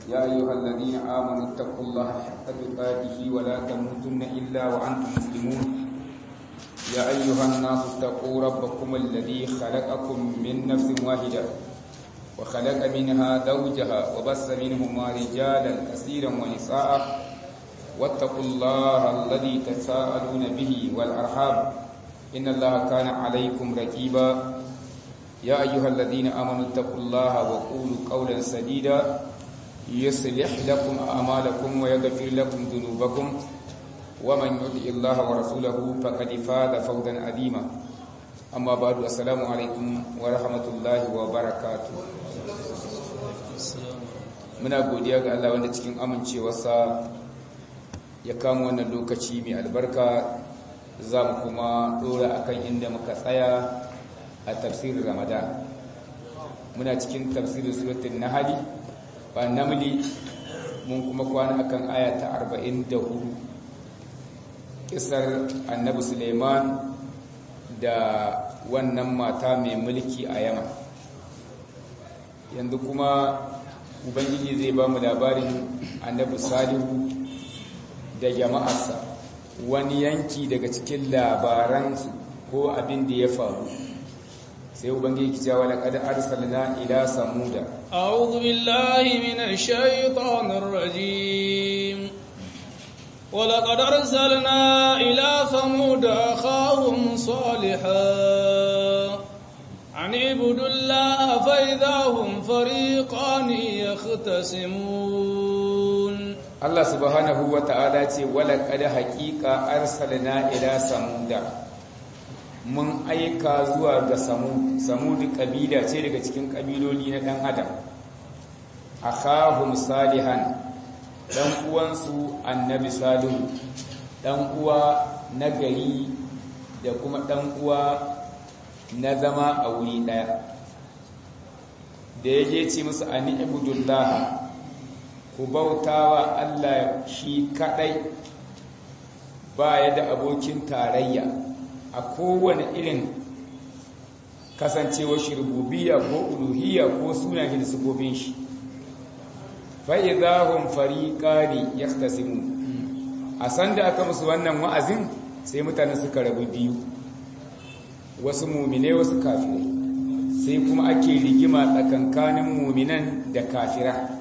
يا أيها الذين آمنوا اتقوا الله حق تقاته ولا تموتن إلا وأنتم مسلمون يا أيها الناس اتقوا ربكم الذي خلقكم من نفس واحدة وخلق منها زوجها وبث منهما رجالا كثيرا ونساء واتقوا الله الذي تساءلون به والأرحام إن الله كان عليكم رقيبا يا أيها الذين آمنوا اتقوا الله وقولوا قولا سديدا يصلح لكم أعمالكم ويغفر لكم ذنوبكم ومن يطع الله ورسوله فقد فاز فوزا عظيما أما بعد السلام عليكم ورحمة الله وبركاته muna godiya ga Allah wanda cikin amincewarsa ya kama wannan lokaci mai albarka za mu kuma dora akan inda muka tsaya a tafsirin ramadan muna cikin tafsirin suratun nahali ba namli mun kuma kwana akan aya ta 44 kisar annabi suleiman da wannan mata mai mulki a yama yanzu kuma ubangiji zai ba mu labarin annabi salihu da jama'arsa wani yanki daga cikin labaransu ko abin da ya faru sai ubangiji ki cewa laqad arsalna ila samuda a'udhu billahi minash shaitanir rajim wa laqad arsalna ila samuda akhahum salihah an ibudullaha fa idahum fariqan yahtasimun Allah subhanahu wa ta'ala ce wala qad haqiqa arsalna ila samuda mun aika zuwa ga samud samud kabila ce daga cikin kabiloli na dan adam akhahum salihan dan uwansu annabi salihu dan uwa na gari da kuma dan uwa na zama a wuri daya da yaje ce musu ani ibudullah ku bautawa Allah shi kadai ba ya da abokin tarayya a kowane irin kasancewa shi rububiya ko uluhiyya ko sunan shi da sifofin shi fa'idahun fariƙari ya tasimu a sanda aka musu wannan wa'azin sai mutane suka rabu biyu wasu mumine wasu kafirai sai kuma ake rigima tsakankanin muminan da kafira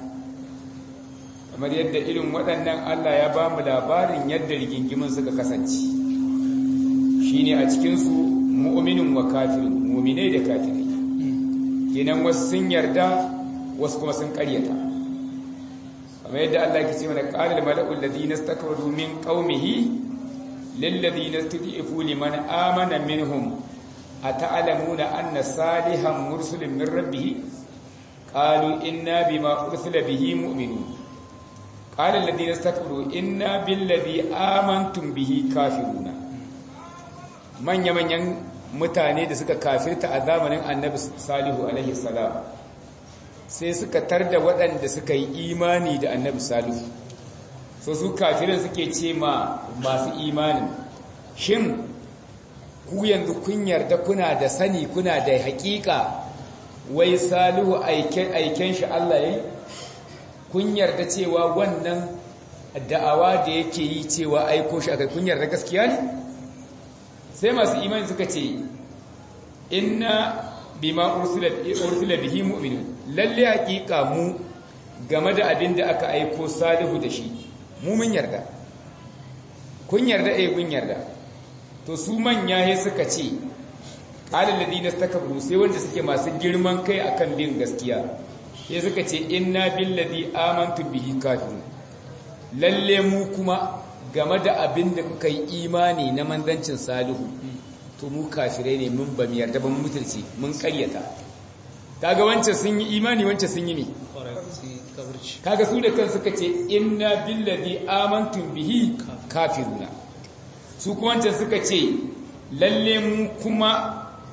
kamar yadda irin waɗannan Allah ya ba mu labarin yadda rigingimin suka kasance shine a cikinsu mu'minin wa kafirin mu'minai da kafirai kenan wasu sun yarda wasu kuma sun karyata kamar yadda Allah ke ce mana qalal mala'u alladhina istakbaru min qaumihi lil ladina tud'ifu liman amana minhum ata'lamuna anna salihan mursalun min rabbih qalu inna bima ursila bihi mu'minun qala alladhina istakbaru inna billadhi amantum bihi kafiruna manya-manyan mutane da suka kafirta a zamanin annabi salihu alaihi salam sai suka tarda waɗanda suka yi imani da annabi salihu so su kafirin suke ce ma masu imanin shin ku yanzu kun yarda kuna da sani kuna da haƙiƙa wai salihu aiken shi Allah ya kun yarda cewa wannan da'awa da yake yi cewa aiko shi akai kun yarda gaskiya ne sai masu imani suka ce inna bima ursula bihi mu'minun lalle hakika mu game da abin da aka aiko salihu da shi mu mun yarda kun yarda eh kun yarda to su manya he suka ce qala alladhina istakbaru sai wanda suke masu girman kai akan bin gaskiya sai suka ce inna billadhi amantu bihi kafirun lalle mu kuma game da abin da kuka yi imani na manzancin salihu to mu kafirai ne mun ba mu yarda ba mun mutunci mun karyata kaga wancan sun yi imani wancan sun yi ne kaga su da kansu suka ce inna billadhi amantum bihi kafiruna su kuma wancan suka ce lalle mu kuma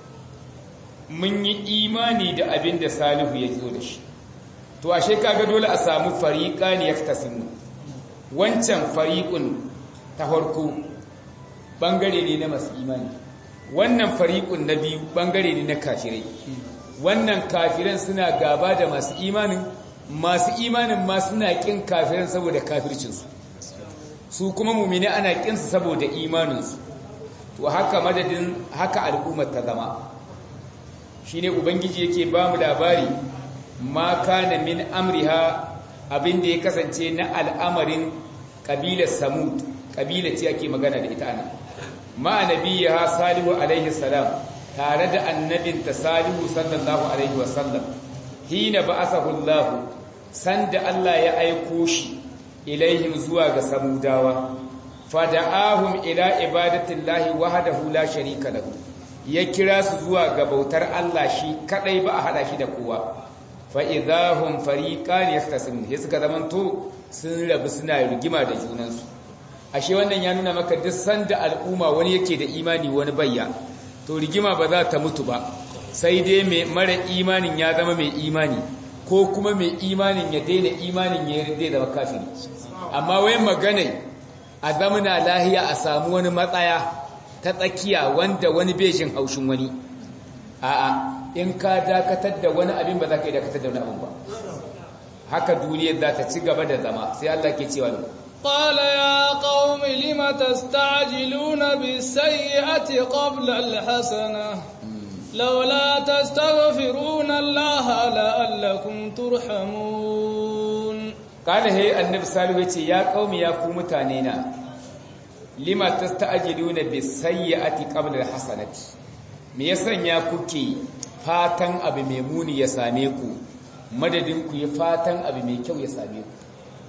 mun yi imani da abin da salihu ya zo da shi to ashe kaga dole a samu fariqani yaftasimu wancan fariqun ta farko bangare ne na masu imani wannan fariqun na biyu bangare ne na kafirai wannan kafiran suna gaba da masu imanin masu imanin ma suna kin kafirin saboda kafircinsu su kuma mumini ana kinsu saboda imaninsu to haka madadin haka al'ummar ta zama shine ubangiji yake ba mu labari ma kana min amriha abinda ya kasance na al'amarin kabilar samud kabila ce ake magana da ita ana ma nabiyha salihu alaihi salam tare da annabinta salihu sallallahu alaihi wasallam hina ba'athahu Allah sanda Allah ya aiko shi ilaihim zuwa ga samudawa fada'ahum ila ibadatillahi wahdahu la sharika lahu ya kira su zuwa ga bautar Allah shi kadai ba a hada shi da kowa fa idahum fariqan yahtasimun sai suka zamanto sun rabu suna rigima da junansu ashe wannan ya nuna maka duk sanda al'umma wani yake da imani wani bayya to rigima ba za ta mutu ba sai dai mai mara imanin ya zama mai imani ko kuma mai imanin ya daina imanin ya yarda da kafiri amma wai magana a zamana lahiya a samu wani matsaya ta tsakiya wanda wani bejin haushin wani a'a in ka dakatar da wani abin ba za ka yi dakatar da wani abin ba haka duniyar za ta ci gaba da zama sai Allah ke cewa ne قال يا قوم لم تستعجلون بالسيئة قبل الحسنة لولا تستغفرون الله لعلكم ترحمون قال هي النبي صالح yace ya qaumi ya ku mutane na lima tasta'jiluna bis-sayyi'ati qabla al-hasanati me yasanya kuke fatan abu mai muni ya same ku madadin ku yi fatan abu mai kyau ya same ku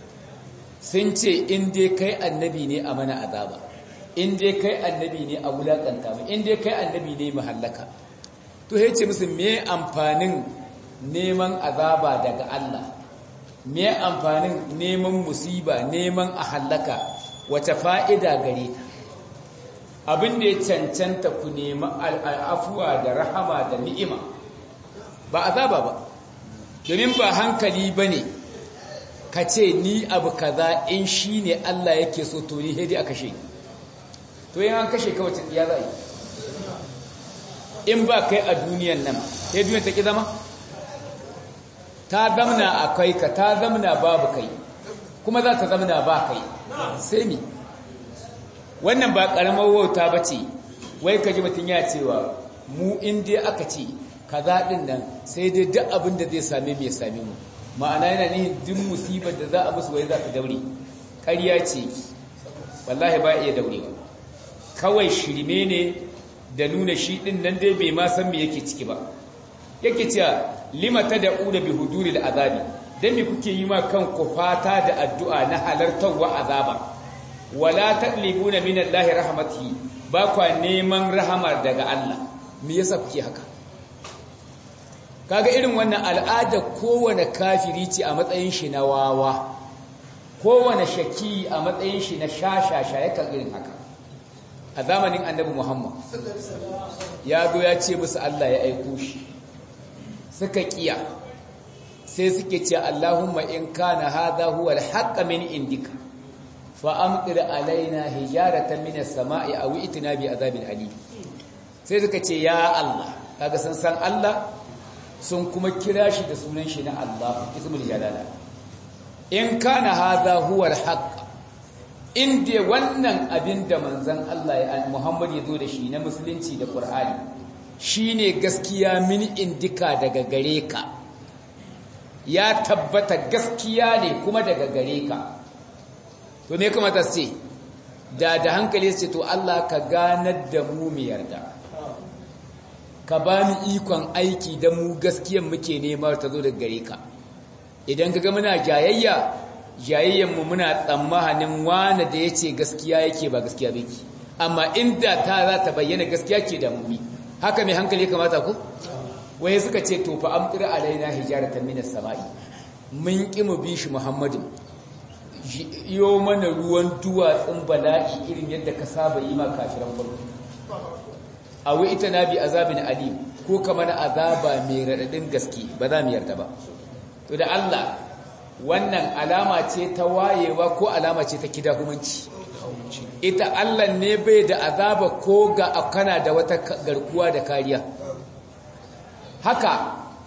sun ce in dai kai annabi ne a mana azaba in dai kai annabi ne a wulakanta mu in dai kai annabi ne mu hallaka to yace musu me amfanin neman azaba daga Allah me amfanin neman musiba neman a hallaka wace fa'ida gare ta abin da ya cancanta ku nemi al'afuwa da rahama da ni'ima ba azaba ba domin ba hankali ba ne ka ce ni abu kaza in shi ne Allah yake so to ni hedi a kashe to yin an kashe kawai ya za yi in ba kai a duniyan nan sai duniyan ta ki zama ta zamna a kai ka ta zamna babu kai kuma za ta zamna ba kai sai mi wannan ba karamar wauta ba ce wai ka ji mutum ya cewa mu inda aka ce kaza ɗin nan sai dai duk abin da zai same mu ya same mu ma'ana yana nihin duk musibar da za a musu wai za ta daure ƙarya ce wallahi ba iya daure ba kawai shirme ne da nuna shi ɗin nan dai bai ma san me yake ciki ba yake cewa lima ta da ƙuna bi huduri da azabi don me kuke yi ma kanku fata da addu'a na halartarwa azaba wala taɗlibuna min Allah rahmatihi ba kwa neman rahamar daga Allah me yasa kuke haka kaga irin wannan al'ada kowane kafiri ce a matsayin shi na wawa kowane shaki a matsayin shi na shashasha ya irin haka a zamanin annabi Muhammad ya zo ya ce musu Allah ya aiko shi suka kiya sai suke ce Allahumma in kana hadha huwa al min indika fa amtir alaina hijaratan min as-sama'i aw itina bi azabin alim sai suka ce ya Allah kaga san san Allah sun kuma kira shi da sunan shi na Allah ismul jalala in kana hadha huwa al-haqq inda wannan abin da manzon Allah ya Muhammad ya zo da shi na musulunci da Qur'ani shine gaskiya min indika daga gare ka ya tabbata gaskiya ne kuma daga gare ka to me kuma ta ce da da hankali ce to Allah ka ganar da mu mu yarda ka ba mu ikon aiki da mu gaskiyan muke nema ta zo daga gare ka idan kaga muna jayayya jayayyan mu muna tsammanin wani da yace gaskiya yake ba gaskiya ba yake amma inda ta za ta bayyana gaskiya ke da mu haka mai hankali ya kamata ku waye suka ce to fa amtir alaina hijaratan minas sama'i mun ki mu bi shi muhammadin yo mana ruwan duwatsun bala'i irin yadda ka saba yi ma kafiran farko awi ita na bi azabin alim ko ka mana azaba mai raɗaɗin gaske ba za mu yarda ba to da Allah wannan alama ce ta wayewa ko alama ce ta kidahumanci ita Allah ne bai da azaba ko ga akana da wata garkuwa da kariya haka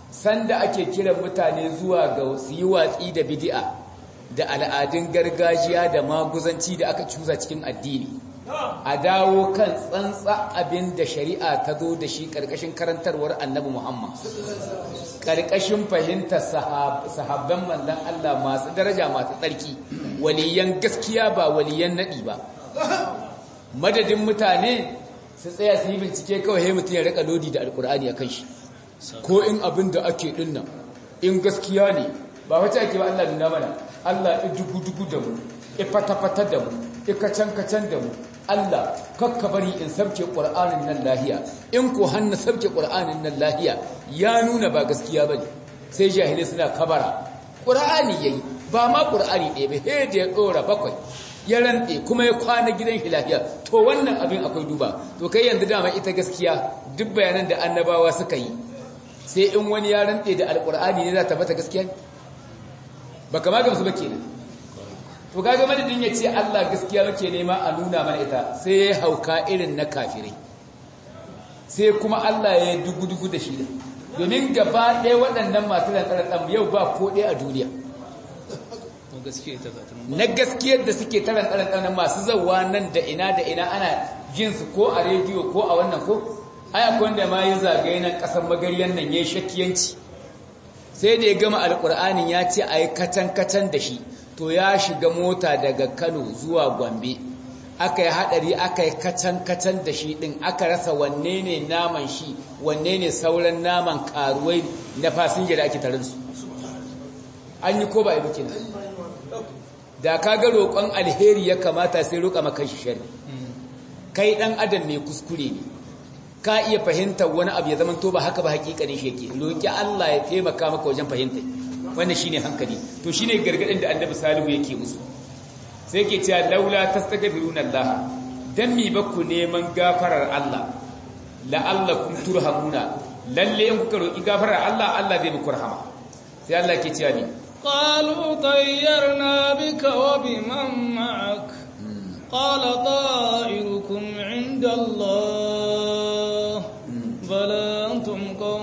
sanda ake kiran mutane zuwa ga su yi watsi da bid'a da al'adun gargajiya da maguzanci da aka cuza cikin addini a dawo kan tsantsa abin da shari'a ta zo da shi ƙarƙashin karantarwar annabi Muhammad ƙarƙashin fahimtar sahabban manzan Allah masu daraja masu tsarki waliyan gaskiya ba waliyan naɗi ba madadin mutane su tsaya su yi bincike kawai sai mutum ya rika lodi da alkur'ani a kan shi ko in abin da ake dinnan in gaskiya ne ba wata ake ba Allah nuna mana Allah ya dugu-dugu da mu ya fata-fata da mu ya kacan-kacan da mu Allah kakka bari in sabke ƙur'anin nan lahiya in ko hannu sabke ƙur'anin nan lahiya ya nuna ba gaskiya bane sai jahilai suna kabara ƙur'ani yayi ba ma ƙur'ani ɗaya ba he da ya ɗora bakwai ya rantse kuma ya kwana gidan hilahiya to wannan abin akwai duba to kai yanzu dama ita gaskiya duk bayanan da annabawa suka yi sai in wani ya rantse da alƙur'ani ne za ta bata gaskiya ba kama gamsu ba kenan to kaga madadin ya ce Allah gaskiya muke nema a nuna mana ita sai ya hauka irin na kafirai sai kuma Allah ya dugu-dugu da shi domin gaba ɗaya waɗannan masu rantsar yau ba ko ɗaya a duniya na gaskiyar da suke taran ɗan masu zauwa nan da ina da ina ana jinsu ko a rediyo ko a wannan ko ai akwai wanda ma yi zagaye nan ƙasar magaryan nan ya yi shakiyanci sai da ya gama alƙur'anin ya ce a yi kacan-kacan da shi to ya shiga mota daga kano zuwa gombe aka yi haɗari aka yi kacan-kacan da shi ɗin aka rasa wanne ne naman shi wanne ne sauran naman karuwai na fasinja da ake tarinsu an yi ko ba yi bikin da ka ga roƙon alheri ya kamata sai roƙa maka shi shari kai ɗan adam mai kuskure ne ka iya fahimtar wani abu ya zama to ba haka ba hakikanin shi yake roƙi Allah ya taimaka maka wajen fahimta wannan shine hankali to shine gargadin da Annabi Salihu yake musu sai yake cewa laula tastaghfiruna Allah dan mi ba ku neman gafarar Allah la'allakum turhamuna lalle in kuka roƙi gafarar Allah Allah zai muku rahama sai Allah yake cewa ni قالوا طيرنا بك وبمن معك قال طائركم عند الله بل أنتم قوم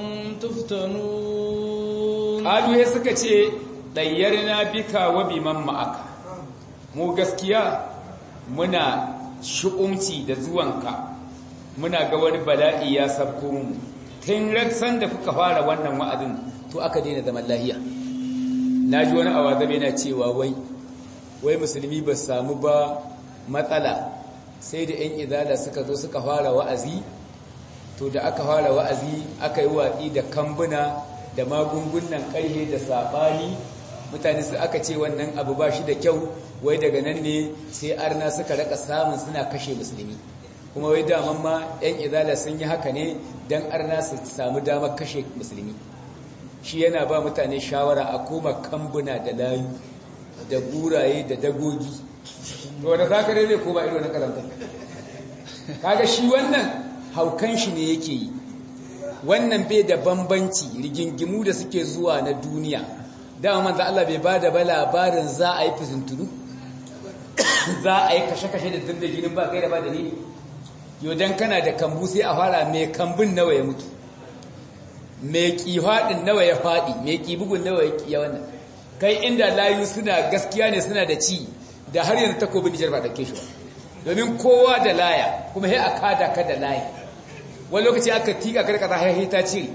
تفتنون قالوا هي suka ce طيرنا بك وبمن معك mu gaskiya muna shu'umci da zuwanka muna ga wani bala'i ya sabko mu tun raksan da kuka fara wannan wa'azin to aka daina zaman lahiya na ji wani awazabe na cewa wai wai musulmi ba samu ba matsala sai da 'yan izala suka zo suka fara wa'azi to da aka fara wa'azi aka yi watsi da kambuna da magungunan karhe da saɓani mutane su aka ce wannan abu ba shi da kyau wai daga nan ne sai arna suka raka samun suna kashe musulmi kuma wai daman ma 'yan izala sun yi haka ne don arna su samu damar kashe musulmi shi yana ba mutane shawara a koma kambuna da layu da guraye da dagogi to da zakare zai koma ido na karanta kaga shi wannan haukan shi ne yake yi wannan bai da bambanci rigingimu da suke zuwa na duniya dama manzo Allah bai bada ba labarin za a yi fitintunu za a yi kashe-kashe da zunda jinin ba kai da ba dalili yau dan kana da kambu sai a fara mai kambun nawa ya mutu mai kifaɗin nawa ya faɗi mai kibugun nawa ya kiya wannan kai inda layu suna gaskiya ne suna da ci da har yanzu takobin nijar ba ɗauke shi ba domin kowa da laya kuma sai a kada ka da laya wani lokaci aka tika ka da haihi ta cire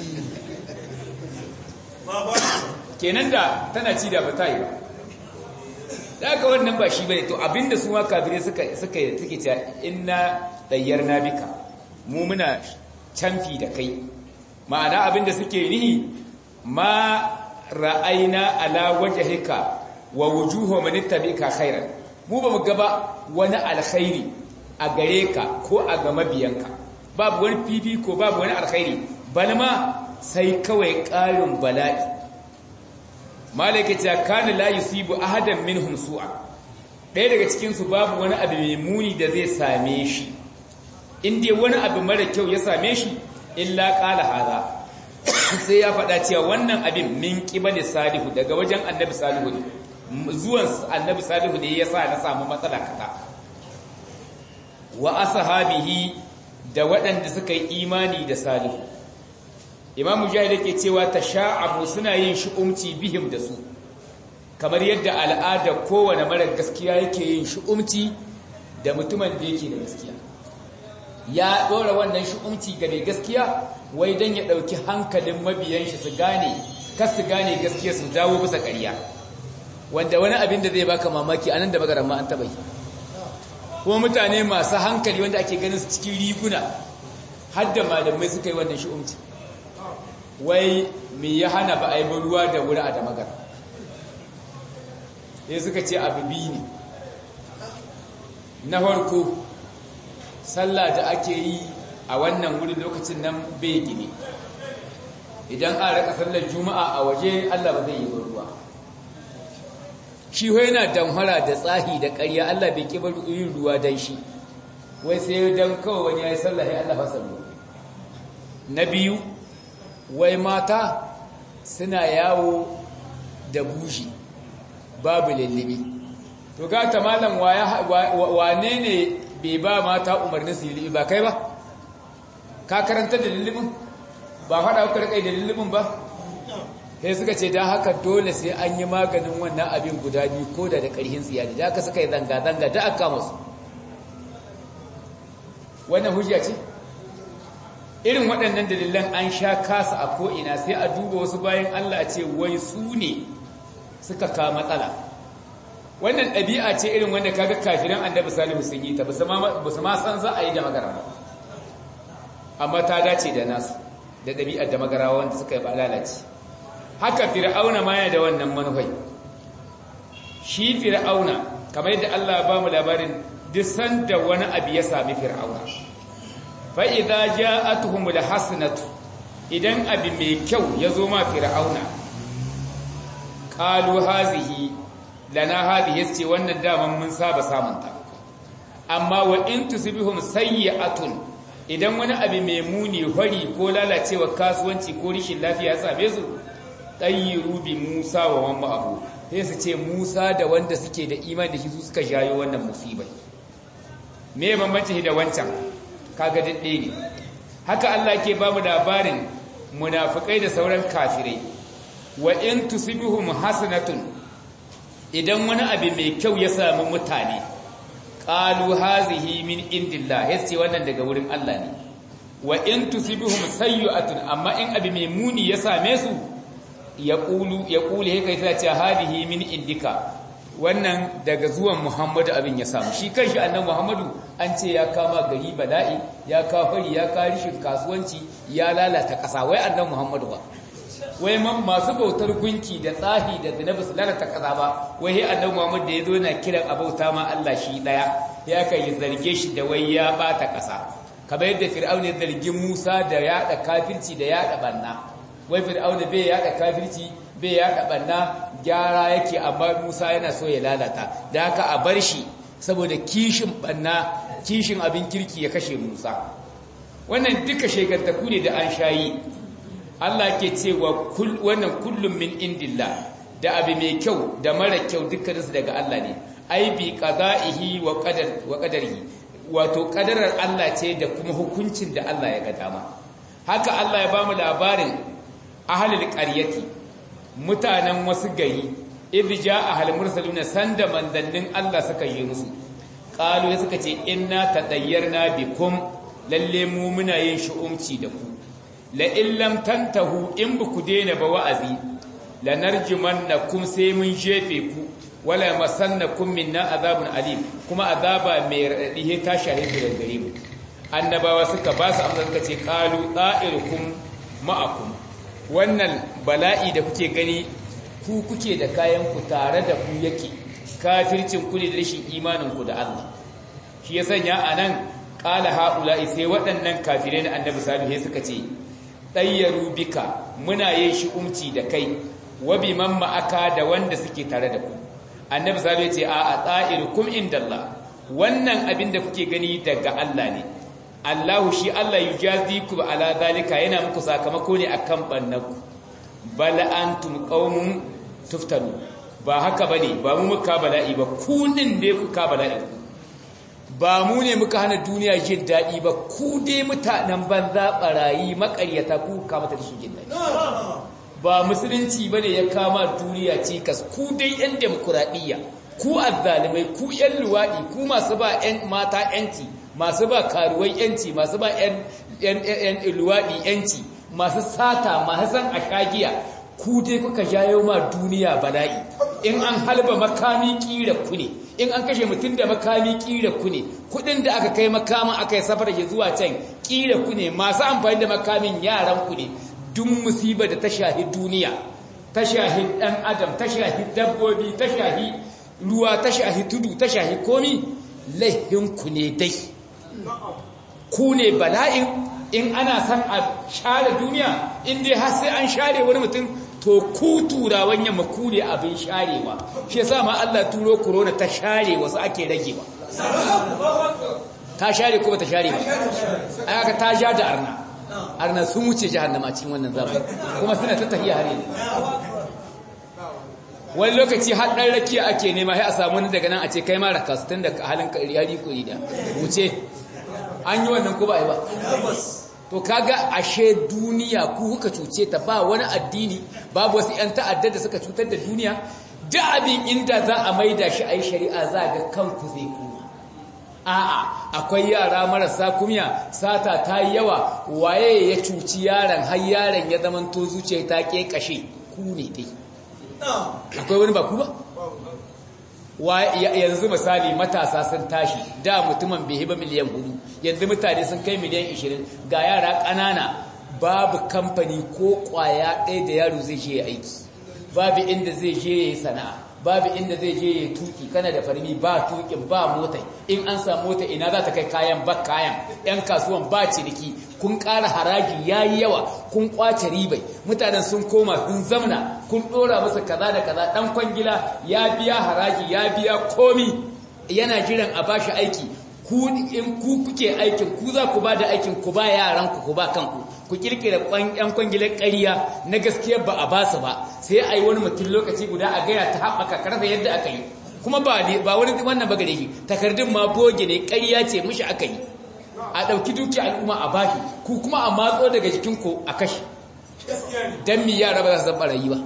kenan da tana ci da ba ta yi ba da aka wannan ba shi bane to abinda su ma kafirai suka suka suke cewa inna dayyarna bika mu muna canfi da kai ma'ana abinda suke nihi ma ra'aina ala wajhika wa wujuhu man ittabika khairan mu ba mu gaba wani alkhairi a gare ka ko a ga mabiyanka babu wani fifi ko babu wani alkhairi bal ma sai kawai ƙarin bala'i malaka ta kana la yusibu ahadan minhum su'a ɗaya daga cikin su babu wani abu mai muni da zai same shi in dai wani abu mara kyau ya same shi illa qala hada sai ya faɗa cewa wannan abin min qibali salihu daga wajen annabi salihu ne zuwan annabi salihu ne yasa na samu matsala kaza wa ashabihi da waɗanda suka yi imani da salihu imam mujahid yake cewa tasha'abu suna yin shi'umci bihim da su kamar yadda al'ada kowane mara gaskiya yake yin shi'umci da mutumin da yake da gaskiya ya dora wannan shi'umci ga mai gaskiya wai dan ya dauki hankalin mabiyan shi su gane kas su gane gaskiya su dawo bisa ƙarya wanda wani abin da zai baka mamaki anan da magaran ma an taba yi kuma mutane masu hankali wanda ake ganin su cikin riguna har da malamai suka yi wannan shi'umci wai me ya hana ba a yi ruwa da wuri a da magar sai suka ce abu biyu ne na farko sallah da ake yi a wannan wurin lokacin nan bai gine idan an raka sallar juma'a a waje allah ba zai yi ruwa shi yana damhara da tsahi da ƙarya allah bai ƙibar yin ruwa don shi wai sai don kawai wani ya yi sallah ya allah fasa na biyu wai mata suna yawo da bushi babu lullubi to ga ta malam wane ne bai ba mata umarnin su lullubi ba kai ba ka karanta da lullubin ba faɗa kuka kai da lullubin ba sai suka ce don haka dole sai an yi maganin wannan abin guda biyu ko da da ƙarhin tsiyari da aka suka yi zanga-zanga da aka masu wannan hujja ce irin waɗannan dalilan an sha kasa a ko'ina sai a duba wasu bayan Allah a ce wai su ne suka ka matsala wannan ɗabi'a ce irin wanda kaga kafiran annabi salihu sun yi ta ba su ma san za a yi da magara ba amma ta dace da nasu da ɗabi'ar da magara wanda suka yi ba lalace haka fir'auna ma ya da wannan manufai shi fir'auna kamar yadda Allah ba mu labarin duk sanda wani abu ya sami fir'auna fa'iza ja a tuhumul hasanatu idan abu mai kyau ya zo ma fir'auna ƙalu hazihi lana hazihi ce wannan daman mun saba samunta amma wa in tusibihum sayyi'atun idan wani abu mai muni hori ko lalacewa kasuwanci ko rishin lafiya ya same su tayyiru bi Musa wa man ma'ahu sai su ce Musa da wanda suke da imani da shi su suka jayo wannan musibai me bambanci da wancan kaga daɗe ne haka Allah ke ba mu labarin munafikai da sauran kafirai wa in tusibihum hasanatun idan wani abu mai kyau ya samu mutane qalu hazihi min indillah yace wannan daga wurin Allah ne wa in tusibihum sayyi'atun amma in abu mai muni ya same su yaqulu yaqulu haka ita ce hadihi min indika wannan daga zuwan Muhammadu abin ya samu shi kanshi annan Muhammadu an ce ya kama gari bala'i ya kafari ya karishin kasuwanci ya lalata ƙasa wai annan Muhammadu ba wai man masu bautar gunki da tsahi da zinabi su lalata ƙasa ba wai he annan Muhammadu da ya zo na kiran abauta ma Allah shi daya ya kai zarge shi da wai ya bata ƙasa kamar yadda Fir'auna ya zargi Musa da yaɗa kafirci da yaɗa banna wai Fir'auna bai yaɗa kafirci bai yaɗa banna gyara yake amma Musa yana so ya lalata da haka a bar shi saboda kishin banna kishin abin kirki ya kashe Musa wannan duka shekartaku ne da an shayi Allah ke cewa wannan kullum min indillah da abu mai kyau da mara kyau dukkaninsu daga Allah ne ai bi qada'ihi wa qadar wa qadarihi wato kadarar Allah ce da kuma hukuncin da Allah ya ga dama haka Allah ya bamu labarin ahlul qaryati mutanen wasu gari idh jaa ahal mursaluna sanda mandannin Allah suka yi musu qalu suka ce inna tadayyarna bikum lalle mu muna yin shu'umci da ku la illam tantahu in buku daina ba wa'azi lanarjumannakum sai mun jefe ku wala masannakum minna azabun alim kuma azaba mai radadi ta shahidu da gare mu annabawa suka ba su amsa suka ce qalu da'irukum ma'akum wannan bala'i da kuke gani ku kuke da kayan ku tare da ku yake kafircin ku ne da rashin imanin ku da Allah shi ya sanya anan qala haula'i sai waɗannan kafirai na annabi salihu suka ce tayyaru bika muna yin shi umci da kai wa biman ma'aka da wanda suke tare da ku annabi salihu ya ce a a ta'irukum indallah wannan abin da kuke gani daga Allah ne Allahu shi Allah yujaziku ala zalika yana muku sakamako ne akan bannaku bal antum qaumun tuftanu ba haka bane ba mu muka bala'i ba ku din ne kuka bala'i ba mu ne muka hana duniya jin daɗi ba ku dai mutanen banza barayi makaryata ku kama ta shi jin daɗi ba musulunci bane ya kama duniya cikas ku dai yan demokuraɗiyya ku azzalimai ku yan luwaɗi ku masu ba yan mata yanci masu ba karuwai yanci masu ba yan luwaɗi yanci masu sata masu san a shagiya ku dai kuka jayo ma duniya bala'i in an halba makami kira ku ne in an kashe mutum da makami kira ku ne kudin da aka kai makamin aka yi safar ya zuwa can kira ku ne masu amfani da makamin yaran ku ne duk musibar da ta shahi duniya ta shahi dan adam ta shahi dabbobi ta shahi ruwa ta shahi tudu ta shahi komi laihin ku ne dai ku ne bala'in in ana san a share duniya in dai har sai an share wani mutum to ku turawan yamma ku ne abin sharewa shi yasa ma Allah turo corona ta share wasu ake rage ba ta share ko ta share ba aka ta ja da arna arna sun wuce jahannama cikin wannan zamani kuma suna ta tafiya har yanzu wani lokaci har dan rakiya ake nema sai a samu wani daga nan a ce kai ma raka su tun da halin yari ko da wuce an yi wannan ko ba yi ba to kaga ashe duniya ku kuka cuce ta ba wani addini babu wasu 'yan ta'adda da suka cutar da duniya da abin inda za a maida shi a yi shari'a za ga kanku zai kuma a'a akwai yara marasa kumya sata ta yi yawa waye ya cuci yaron har yaron ya zama to zuciya ta ke kashe ku ne dai akwai wani ba ku ba yanzu misali matasa sun tashi da mutumin bai hiba miliyan hudu yanzu mutane sun kai miliyan 20 ga yara ƙanana babu kamfani ko ƙwaya ɗaya da yaro zai je aiki babu inda zai je ya yi sana'a babu inda zai je ya tuki kana da farmi ba tukin ba mota in an samu mota ina za ta kai kayan ba kayan yan kasuwan ba ciniki kun ƙara haraji ya yi yawa kun ƙwace ribai mutanen sun koma sun zamna kun ɗora musu kaza da kaza ɗan kwangila ya biya haraji ya biya komi yana jiran a bashi aiki ku in ku kuke aikin ku za ku ba da aikin ku ba yaran ku ku ba kanku ku kirkira yan kwangilar ƙarya na gaskiya ba a basu ba sai a yi wani mutum lokaci guda a gaya ta haɓaka karfa yadda aka yi kuma ba wani wannan ba gare shi takardun ma boge ne ƙarya ce mishi aka yi a ɗauki duki al'umma a bashi ku kuma a matso daga jikin ku a kashe don mi yara ba za su zan ɓarayi ba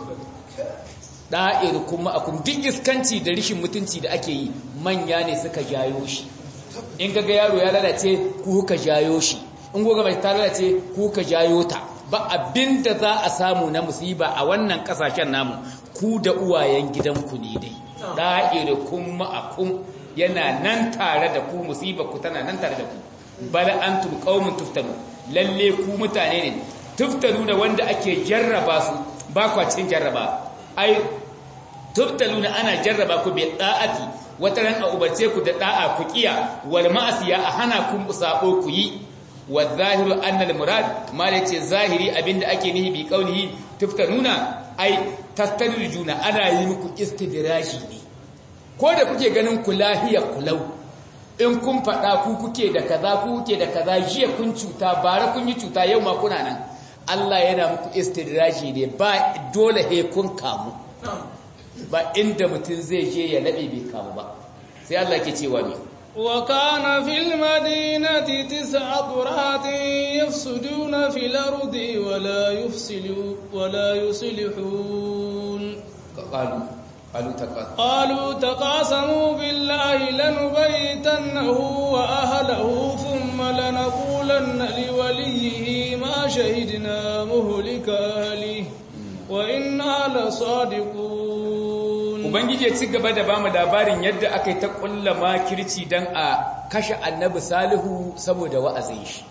ɗa'ir kuma a kun duk iskanci da rishin mutunci da ake yi manya ne suka jayo shi in ga yaro ya lalace ku ka jayo shi in goga mai ta lalace ku ka jayo ta ba abinda za a samu na musiba a wannan kasashen namu ku da uwayen gidanku ne dai da'irukum ma'akum yana nan tare da ku musiba ku tana nan tare da ku bal antum qaumun tuftanu lalle ku mutane ne tuftanu da wanda ake jarraba su ba kwa cin jarraba ai tuftaluna ana jarraba ku bi da'ati wata ran a ubarce ku da da'a ku kiya wal ma'asiya a hana ku sabo ku yi wa zahiru annal murad ma yace zahiri abinda ake nihi bi qaulihi tuftanuna ai tastadrijuna ana yi muku istidraji ne ko da kuke ganin ku lahiya kulau in kun fada ku kuke da kaza ku kuke da kaza jiya kun cuta bara kun yi cuta yau ma kuna nan Allah yana muku istidraji ne ba dole he kun kamu ba inda mutum zai je ya laɓe bai kamu ba sai Allah ke cewa ne وكان في المدينة تسعة رهط يفسدون في الأرض ولا يفسلوا ولا يصلحون قالوا قالوا تقاسموا قالوا تقاسموا بالله لنبيتنه وأهله ثم لنقولن لوليه ما شهدنا مهلك أهله وإنا لصادقون Ubangiji ya ci gaba da bamu labarin yadda aka yi ta ƙulla makirci don a kashe annabi Salihu saboda wa'azin shi.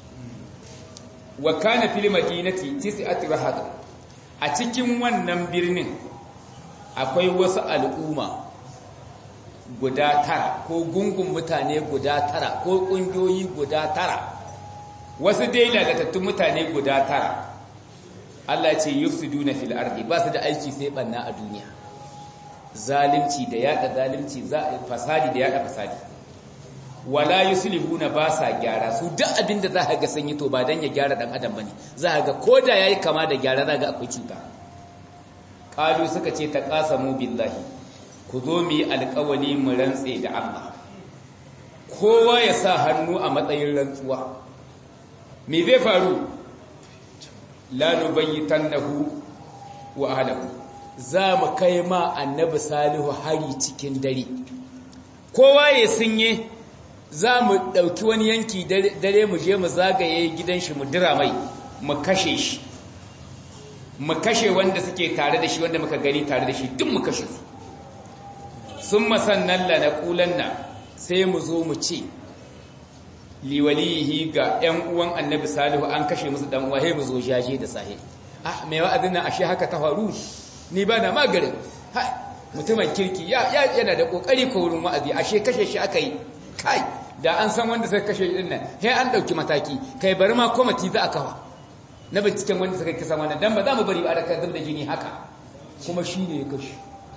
Wa kana fil madinati tis'atu rahad. A cikin wannan birnin akwai wasu al'umma guda tara ko gungun mutane guda tara ko ƙungiyoyi guda tara. Wasu dai lalatattun mutane guda tara. Allah ce yufsiduna fil ardi ba su da aiki sai banna a duniya. zalimci da yada zalimci fasadi da yada fasadi wala yuslihuna ba sa gyara su duk abin da za ka ga sanyi to ba dan ya gyara dan adam bane za ka ga koda yayi kama da gyara za ga akwai cuta qalu suka ce ta qasamu billahi ku zo mu yi alƙawali mu rantse da Allah kowa ya sa hannu a matsayin rantsuwa me zai faru la nubayyitannahu wa ahlahu za mu kai ma annabi salihu hari cikin dare kowa ya sinye za mu ɗauki wani yanki dare mu je mu zagaye gidan shi mu dira mai mu kashe shi mu kashe wanda suke tare da shi wanda muka gani tare da shi duk mu kashe su sun masannan la na ƙulanna sai mu zo mu ce liwalihi ga 'yan uwan annabi salihu an kashe musu dan uwa mu zo jaje da sahi ah mai wa'azin nan ashe haka ta faru ni ba na magarin mutumin kirki yana da kokari ko wurin wa'azi ashe kashe shi aka yi kai da an san wanda suka kashe din nan sai an dauki mataki kai bari ma komati za a kawa na binciken wanda suka kisa wannan dan ba za mu bari ba da kan da jini haka kuma shi ne ya kashe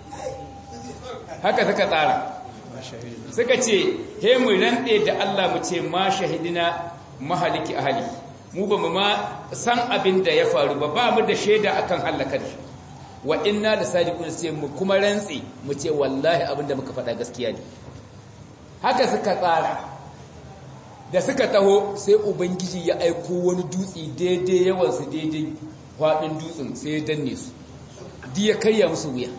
haka suka tsara suka ce he mu rande da Allah mu ce ma shahidina mahaliki ahli mu ba mu ma san abin da ya faru ba ba mu da shaida akan halakar shi wa inna da sadiqun sai mu kuma rantsi mu ce wallahi abin da muka faɗa gaskiya ne haka suka tsara da suka taho sai ubangiji ya aiko wani dutse daidai yawansu daidai faɗin dutsen sai ya danne su di ya karya musu wuya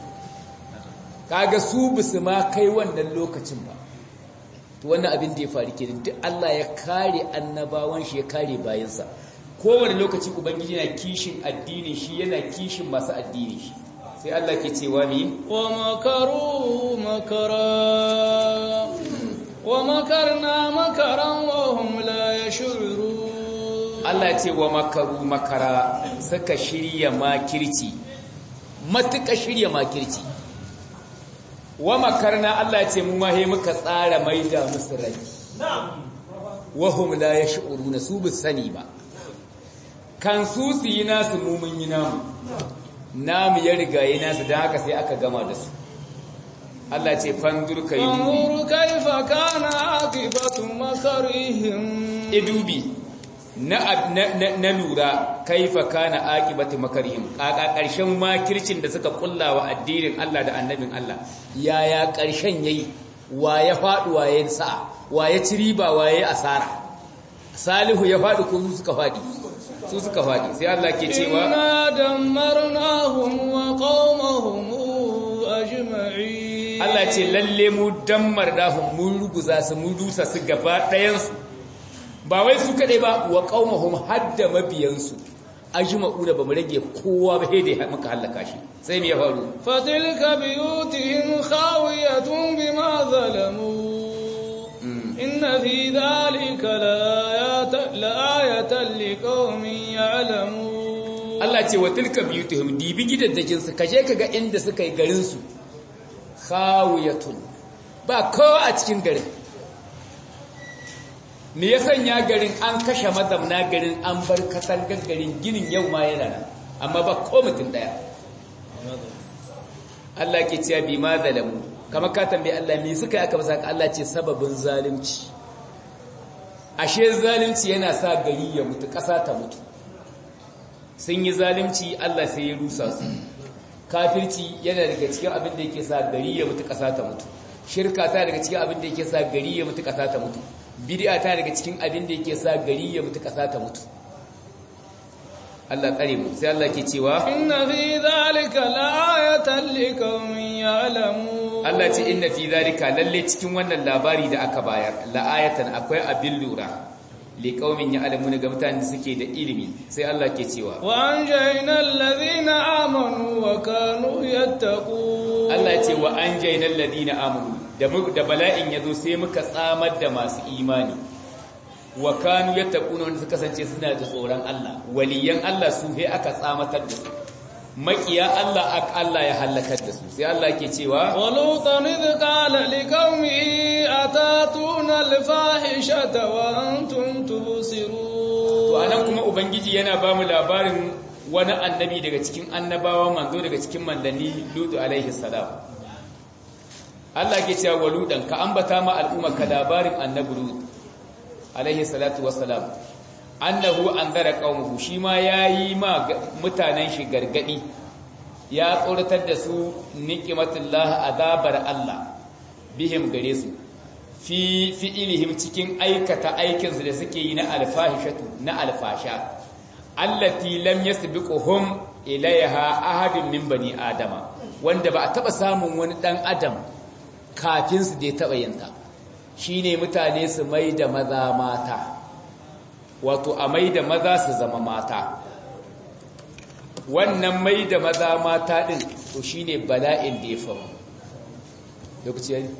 kaga su bisu ma kai wannan lokacin ba to wannan abin da ya faru kenan duk Allah ya kare annabawan shi ya kare bayansa kowane lokaci ubangiji yana kishin addinin shi yana kishin masu addinin shi sai Allah ke cewa mi wa makaru makara wa makarna makaran wa hum la yash'urun Allah ya ce wa makaru makara suka shirya makirci matuka shirya makirci wa makarna Allah ya ce mu mahe muka tsara maida musu rai wa hum la yash'uruna su bi sani ba kan su su yi nasu mu mun yi namu namu ya riga yi nasu don haka sai aka gama da su Allah ce fandur ka yi dubi kaifa kana aqibatu makarihim idubi na na lura kaifa kana aqibatu makarihim kaka karshen makircin da suka kulla wa addinin Allah da annabin Allah yaya karshen yayi wa ya fadu wa ya sa'a wa ya ci riba wa ya asara salihu ya fadi ko su suka fadi su suka fadi sai Allah ke cewa inna dammarnahum wa qaumahum ajma'in Allah ce lalle mu dammar dahum mun ruguza su mun rusa su gaba ɗayan su ba wai su kadai ba wa qaumahum hadda mabiyan su ajma'una ba mu rage kowa ba sai dai muka halaka shi sai me ya faru fatilka biyutihim khawiyatun bima zalamu inna fi dhalika la'ayatan liqaumin ya'lamun Allah ce wa tilka biyutihim dibi gidaddajin su kaje kaga inda suka yi garin su khawiyatun ba kowa a cikin garin me ya sanya garin an kashe mazamna garin an bar katangar garin ginin yau ma yana nan amma ba ko mutum daya Allah ke cewa bi ma zalamu kama ka tambaye Allah me suka yi aka basa Allah ce sababin zalunci ashe zalunci yana sa gari ya mutu ƙasa ta mutu sun yi zalunci Allah sai ya rusa su kafirci yana daga cikin abin da yake sa gari ya mutu ƙasa ta mutu shirka ta daga cikin abin da yake sa gari ya mutu ƙasa ta mutu bid'a ta daga cikin abin da yake sa gari ya mutu ƙasa ta mutu Allah tsare mu sai Allah ke cewa inna fi dhalika la'ayatan liqaumin ya'lamun Allah ce inna fi dhalika lalle cikin wannan labari da aka bayar la'ayatan akwai abin lura liqaumin ya'lamuna ga mutanen da suke da ilimi sai Allah ke cewa wa anjayna alladhina amanu wa kanu yattaqun Allah ce wa anjayna alladhina amanu da da bala'in yazo sai muka tsamar da masu imani wa kanu yattaquna wanda suka kasance suna da tsoron Allah waliyan Allah su he aka tsamatar da su makiya Allah ak Allah ya halakar da su sai Allah ke cewa walutan idh qala liqaumihi atatuna alfahishata wa antum tubsirun to anan kuma ubangiji yana ba mu labarin wani annabi daga cikin annabawa manzo daga cikin mandanni Lutu alaihi salam Allah ke cewa waludan ka ambata ma al'umma ka labarin annabi Lut alaihi salatu wassalam annahu anzara qaumuhu shi ma yayi ma mutanen shi gargadi ya tsoratar da su niqmatullah azabar Allah bihim gare su fi fi'ilihim cikin aikata aikinsu da suke yi na alfahishatu na alfasha allati lam yasbiquhum ilayha ahadun min bani adama wanda ba a taba samun wani dan adam kafin su da ya taba yin ta shine mutane su mai da maza mata wato a mai da maza su zama mata wannan mai da maza mata din to shine bala'in da ya faru lokaci yayi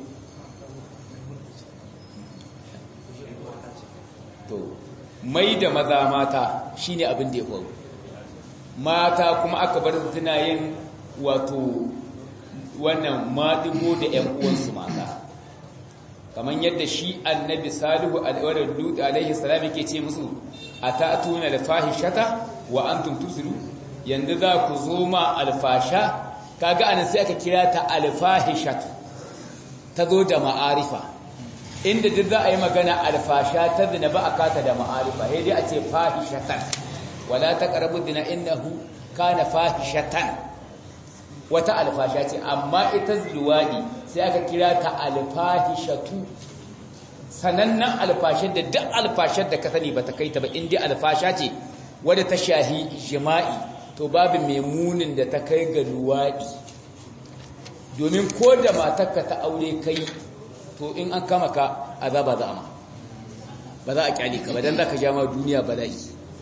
to mai da maza mata shine abin da ya faru mata kuma aka bar suna yin wato wannan maɗigo da ‘yan uwansu mata kamar yadda shi annabi salihu alaihi salam yake ce musu a ta'atuna da fahishata wa antum tusiru yanzu za ku zo ma alfasha kaga anan sai aka kira ta alfahishatu ta zo da ma'arifa inda duk za a yi magana alfasha ta zina ba a kata da ma'arifa sai dai a ce fahishatan wala taqrabu dina innahu kana fahishatan wata alfasha ce amma ita luwadi sai aka kira ta alfahishatu sanannen alfashar da duk alfashar da ka sani ba ta kai ta ba inda alfasha ce wadda ta shahi jima'i to babu mai munin da ta kai ga luwadi domin ko da matarka ta aure kai to in an kama ka azaba za a ma ba za a kyale ka ba dan za ka ja ma duniya bala'i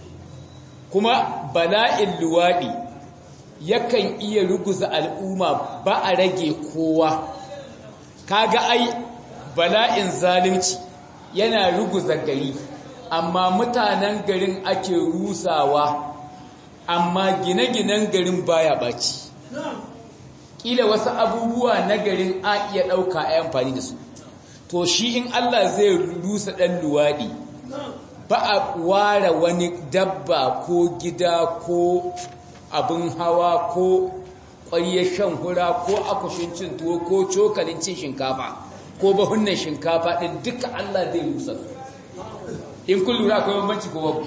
kuma bala'in luwaɗi yakan iya ruguza al'umma ba a rage kowa kaga ai bala'in zalunci yana ruguza gari amma mutanen garin ake rusawa amma gine-ginen garin baya baci kila wasu abubuwa na garin a iya ɗauka a amfani da su to shi in Allah zai rusa ɗan luwaɗi ba a ware wani dabba ko gida ko abin hawa ko ƙwaryar shan hura ko akushin cin tuwo ko cokalin cin shinkafa ko bahunan shinkafa ɗin duka Allah zai rusa su in kun lura akwai bambanci ko babu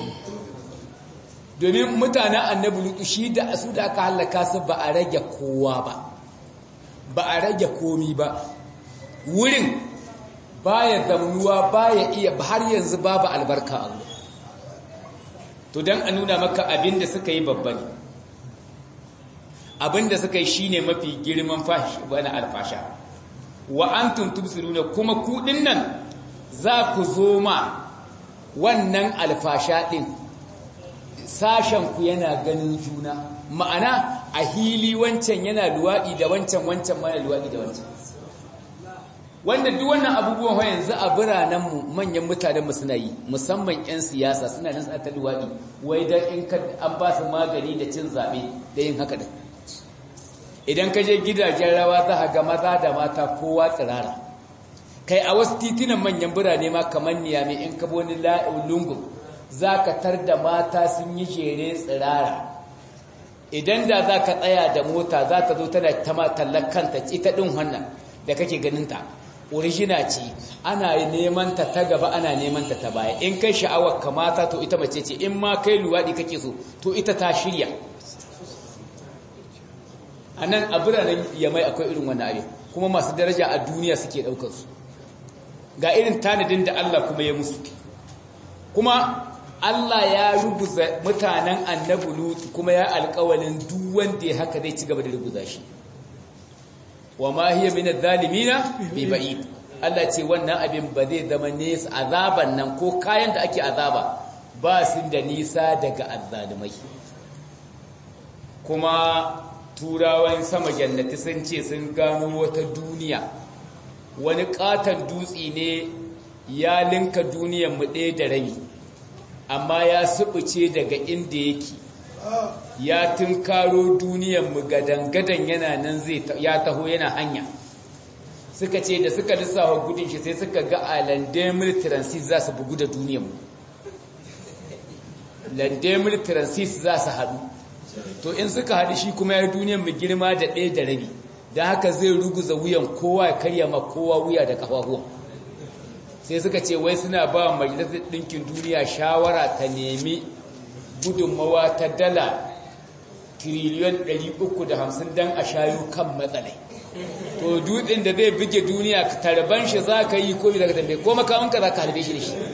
domin mutanen annabi lutu shi da su da aka hallaka su ba a rage kowa ba ba a rage komi ba wurin baya zaunuwa baya iya har yanzu babu albarka a wurin to don a nuna maka abin da suka yi babba ne abin da suka yi shine mafi girman fashi wani alfasha wa antum tubsiruna kuma kudin nan za ku zo ma wannan alfasha din sashen ku yana ganin juna ma'ana a hili wancan yana luwaɗi da wancan wancan mana luwaɗi da wancan wanda duk wannan abubuwan yanzu a biranenmu manyan mutanenmu suna yi musamman 'yan siyasa suna nan ta luwaɗi wai don in an ba su magani da cin zaɓe da yin haka da idan ka je gidajen rawa za ga maza da mata kowa tsirara kai a wasu titunan manyan birane ma kamar niyami in ka wani lungun za ka tar da mata sun yi jere tsirara idan da za ka tsaya da mota za ta zo tana ta tallar kanta ita ɗin wannan da kake ganinta origina ce ana neman ta ta gaba ana neman ta ta baya in kai sha'awar kamata to ita mace ce in ma kai luwaɗi kake so to ita ta shirya a nan a biranen yamai akwai irin wannan abin kuma masu daraja a duniya suke ɗaukarsu ga irin tanadin da Allah kuma ya musu kuma Allah ya rubuza mutanen annabi Lut kuma ya alƙawalin duk wanda ya haka zai ci gaba da rubuza shi wa ma hiya min adh-dhalimina bi ba'id Allah ce wannan abin ba zai zama nesa azaban nan ko kayan da ake azaba ba su da nisa daga azzalimai kuma turawan sama jannati sun ce sun gano wata duniya wani katon dutse ne ya linka duniyar mu ɗaya da rabi amma ya subuce daga inda yake ya tunkaro duniyar mu gadan-gadan yana nan zai ya taho yana hanya suka ce da suka lissafa gudun shi sai suka ga a landemir transit za su bugu da duniyar mu landemir transit za su haɗu to in suka haɗu shi kuma ya duniyar mu girma da ɗaya da rabi don haka zai ruguza wuyan kowa ya karya ma kowa wuya da ƙafafuwa sai suka ce wai suna ba majalisar ɗinkin duniya shawara ta nemi gudunmawa ta dala tiriliyon 350 don a shayo kan matsalai to dutsen da zai buge duniya tarban shi za ka yi ko bi daga tambaye ko makamanka za ka harbe shi da shi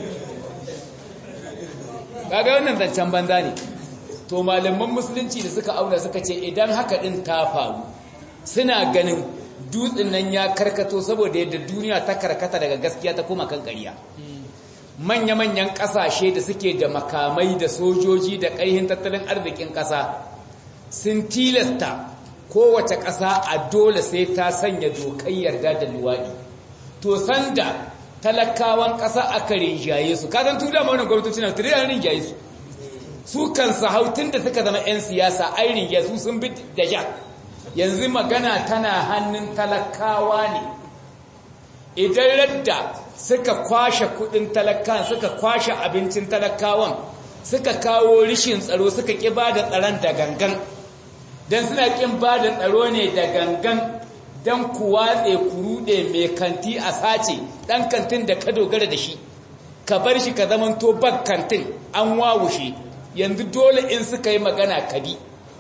kaga wannan zancen banza ne to malaman musulunci da suka auna suka ce idan haka din ta faru suna ganin dutsen nan ya karkato saboda yadda duniya ta karkata daga gaskiya ta koma kan ƙarya manya-manyan ƙasashe da suke da makamai da sojoji da ƙarhin tattalin arzikin ƙasa sun tilasta kowace ƙasa a dole sai ta sanya dokai yarda da luwaɗi to sanda talakawan ƙasa aka rinjaye su kasan tu da maunin gwamnatoci na turiya rinjaye su su kansu hautun da suka zama 'yan siyasa ai rinjaye su sun bi da ja yanzu magana tana hannun talakawa ne idan radda suka kwashe kudin talakawan suka kwashe abincin talakawan suka kawo rishin tsaro suka ƙi ba da tsaron da gangan don suna ƙin ba da tsaro ne da gangan don ku watse ku ruɗe mai kanti a sace ɗan kantin da ka dogara da shi ka bar shi ka zamanto bak kantin an wawushe yanzu dole in suka yi magana kadi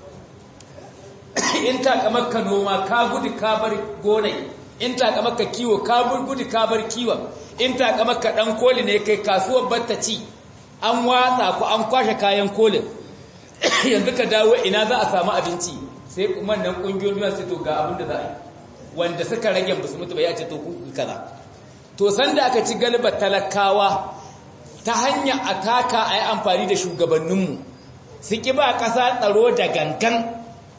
in takamar ka noma ka gudu ka bar gonai in takamar ka kiwo ka gudu ka bar kiwon in takamar ka ɗan koli ne kai kasuwar batta ci an watsa ku an kwashe kayan kolin yanzu ka dawo ina za a samu abinci sai kuma nan ƙungiyoyin duniya sai to ga abin da za a yi wanda suka rage basu mutu ba ya ce to ku kaza to sanda aka ci galibar talakawa ta hanya ataka a yi amfani da shugabanninmu su ƙi ba ƙasa tsaro da gangan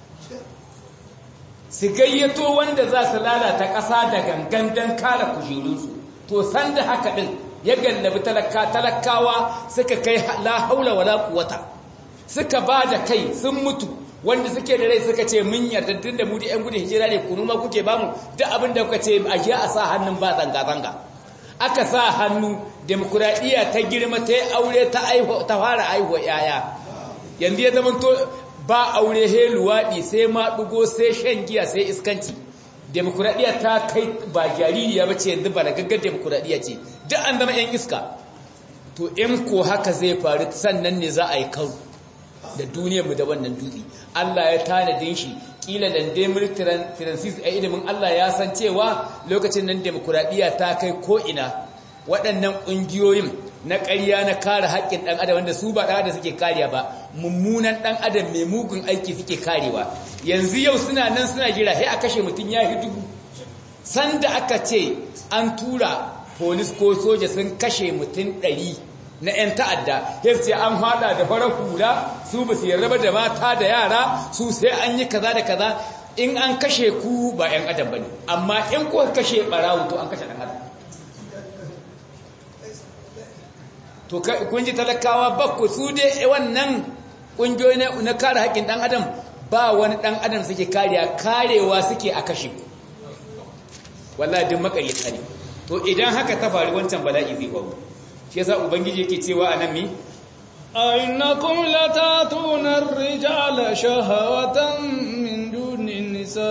su gayyato wanda za su lalata ƙasa da gangan don kare kujerunsu to sanda haka ɗin ya gallabi talakawa suka kai la haula wala quwata suka ba da kai sun mutu wanda suke da rai suka ce mun yarda tun da mu da ƴan gudun hijira ne kunu ma kuke bamu duk abin da kuka ce a je a sa hannun ba zanga zanga aka sa hannu demokuraɗiyya ta girma ta yi aure ta ta fara aihuwa yaya yanzu ya zama to ba aure he luwaɗi sai maɗugo sai shan giya sai iskanci demokuraɗiyya ta kai ba jaririya ba ce yanzu ba da gaggar demokuraɗiyya ce duk an zama 'yan iska to in ko haka zai faru sannan ne za a yi karu da duniyarmu da wannan dutse Allah ya tanadin shi kila landemir francis a ilimin Allah ya san cewa lokacin nan demokuraɗiyya ta kai ko'ina waɗannan ƙungiyoyin na ƙarya na kare haƙƙin ɗan adam wanda su ba ɗan adam suke kariya ba mummunan ɗan adam mai mugun aiki suke karewa yanzu yau suna nan suna jira sai a kashe mutum ya fi dubu sanda aka ce an tura polis ko soja sun kashe mutum ɗari na 'yan ta'adda ya ce an hada da farar hula su ba su yarraba da mata da yara su sai an yi kaza da kaza in an kashe ku ba 'yan adam ba ne amma in kuka kashe ɓarawo to an kashe ɗan adam to kun ji talakawa ba ku su dai wannan ƙungiyoyi na kare haƙƙin ɗan adam ba wani ɗan adam suke kariya karewa suke a kashe ku wallahi duk makaryata ne to idan haka ta faru wancan bala'i zai faru shi yasa ubangiji yake cewa anan mi أئنكم لتاتون الرجال شهوة من دون النساء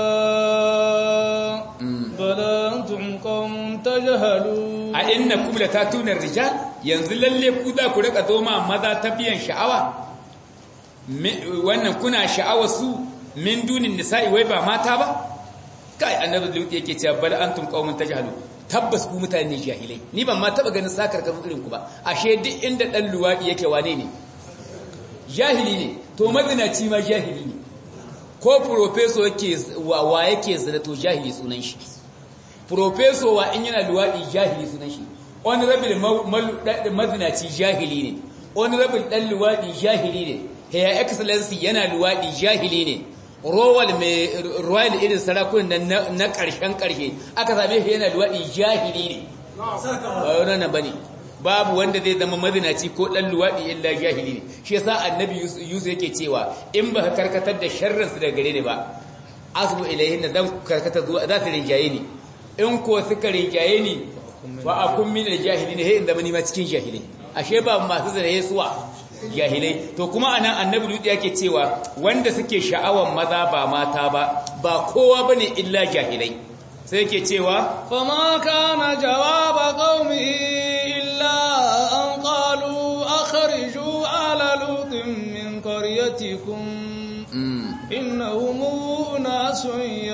بل أنتم قوم تجهلون أئنكم لتاتون الرجال yanzu lalle ku za ku rika zo ma maza ta biyan sha'awa wannan kuna sha'awa su min dunin nisa'i wai ba mata ba kai annabi lut yake cewa bal antum qaumun tajhalun tabbas ku mutane jahilai ni ban ma taba ganin sakar kan irin ku ba ashe duk inda dan luwadi yake wane ne jahili ne to mazinaci ma jahili ne ko professor yake wa, wa yake zina to jahili sunan shi professor wa in yana luwadi jahili sunan shi honorable mazinaci jahili ne honorable dan luwadi jahili ne her excellency yana luwadi jahili ne rowal mai royal irin sarakunan na ƙarshen ƙarshe aka same shi yana luwaɗi jahili ne ba wannan ba ne babu wanda zai zama mazinaci ko ɗan luwaɗi illa jahili ne shi yasa annabi yusuf yake cewa in ba ka karkatar da sharrinsu daga gare ne ba asbu ilayhin da zan karkata zuwa za su rinjaye ni in ko suka rinjaye ni ba a kun min da jahili ne sai in zama ni ma cikin jahilai ashe ba masu zina suwa jahilai to kuma anan annabi ludi yake cewa wanda suke sha'awan maza ba mata ba ba kowa bane illa jahilai sai yake cewa fama kana jawaba qaumi illa an qalu akhriju ala lutin min qaryatikum innahum أناس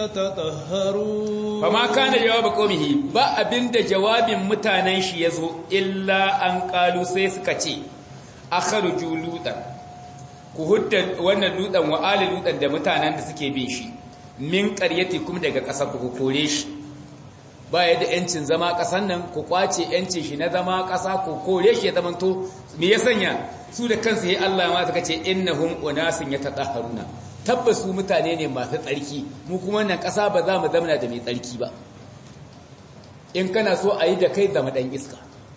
يتطهرون fama kana jawaba qaumihi ba abinda jawabin mutanen shi yazo illa an qalu sai suka ce akhruju lutan ku hudda wannan lutan wa ali lutan da mutanen da suke bin shi min qaryatikum daga kasar ku kore shi ba ya da yancin zama kasan nan ku kwace yancin shi na zama kasa ku kore shi ya zamanto me ya sanya su da kansu yayi Allah ma suka ce innahum unasun yatatahharuna tabbas su mutane ne masu tsarki mu kuma wannan kasa ba za mu zamana da mai tsarki ba in kana so a yi da kai zama dan iska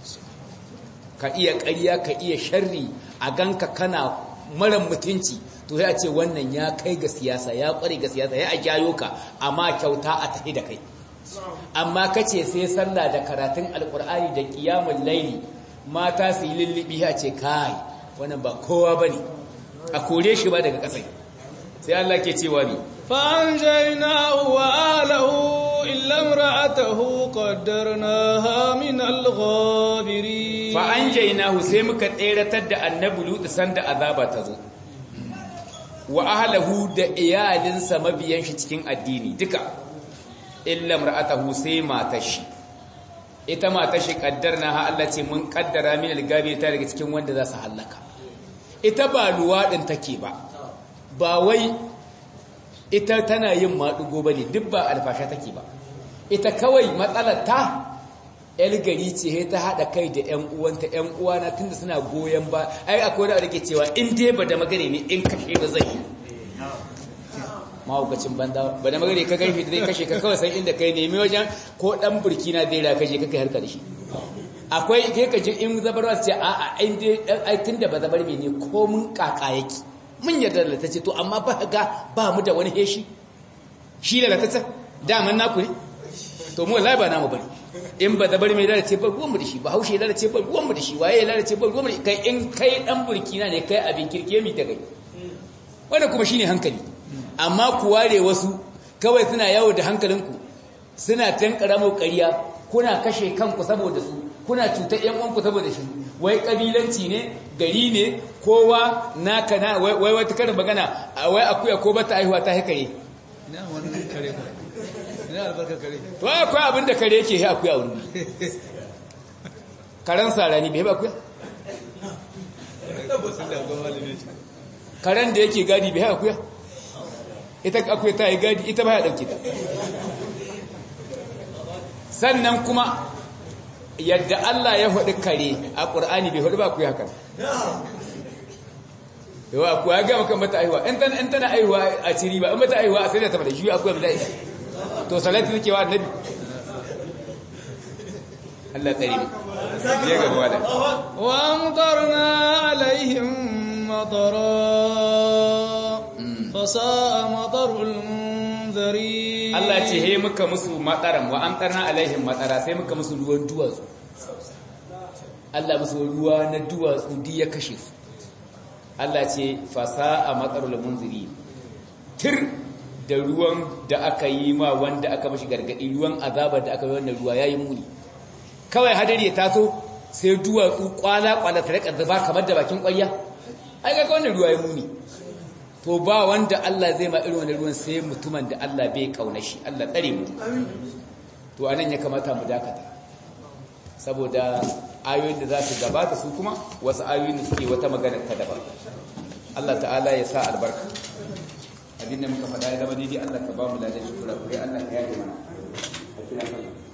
ka iya ƙarya ka iya sharri a ganka kana mara mutunci to sai a ce wannan ya kai ga siyasa ya ƙware ga siyasa ya a jayo ka amma kyauta a tafi da kai amma kace sai sallah da karatun alkur'ani da qiyamul laili mata su yi lullubi a ce kai wannan ba kowa bane a kore shi ba daga kasai sai Allah ke cewa ni فأنجيناه وآله إلا امرأته قدرناها من الغابرين fa anjaynahu sai muka tseratar da annabi lut sanda azaba ta zo wa ahlihi da iyalinsa mabiyan shi cikin addini duka illa imra'atahu sai matar shi ita matar shi kaddarna ha Allah ce mun kaddara min algabi ta daga cikin wanda za su halaka ita ba luwadin take ba ba wai ita tana yin madugo bane duk ba alfasha take ba ita kawai matsalar ta yar gari ce ta haɗa kai da ‘yan uwanta ‘yan uwana tun da suna goyon ba ai akwai da ke cewa in dai ba da magare ne in kashe ba zai yi mahaukacin banda ba da magare ka garfi da zai kashe ka kawai san inda kai nemi wajen ko ɗan burkina zai ra kashe kai harka da shi akwai kai ka ji in zabarwa su ce a a in dai ai tun da ba zabar ne ko mun kaka yake mun yarda da ta ce to amma ba ga ba mu da wani heshi shi da latata daman naku ne to mu wallahi ba namu bane in ba zabar mai lalace ba ruwanmu da shi ba haushe lalace ba ruwanmu da shi waye ya lalace ba ruwanmu da kai in kai dan burkina ne kai abin kirke mi ta kai wannan kuma shine hankali amma ku ware wasu kawai suna yawo da hankalinku suna tankara mu ƙarya kuna kashe kanku saboda su kuna cutar ƴan uwanku saboda shi wai kabilanci ne gari ne kowa naka na wai wata karin magana wai akuya ko bata aihuwa ta hikare ina wannan kare ina albarka kare to akwai abin da kare yake akuya wuri karen sarani bai ba akuya karen da yake gadi bai akuya ita akuya ta yi gadi ita ba ya ɗauke ta sannan kuma yadda Allah ya haɗu kare a ƙur'ani bai haɗu ba akuya haka yawa akuya ya gama kan mata aihuwa in tana aihuwa a ciri ba in mata aihuwa a sai da ta mada shi akuya ba za to salatu take wa annabi Allah tsare mu je ga wala wa amtarna alaihim matara fasaa matarul munzirin Allah ce he muka musu mataran wa amtarna alaihim matara sai muka musu ruwan duwatsu Allah musu ruwa na duwatsu di ya kashe su Allah ce fasaa matarul munzirin tir da ruwan da aka yi ma wanda aka mashi gargadi ruwan azabar da aka yi wannan ruwa yayi muni kawai hadari ya taso sai duwatsu kwala kwala ta rika zuba kamar da bakin ƙwarya ai ga wannan ruwa ya muni to ba wanda Allah zai ma irin wannan ruwan sai mutumin da Allah bai kauna shi Allah tsare mu to anan ya kamata mu dakata saboda ayoyin da za su gabata su kuma wasu ayoyin da suke wata magana ta daban Allah ta'ala ya sa albarka abinda muka faɗa ya zama daidai Allah ka ba mu ladan shukura kure Allah ka yaje mana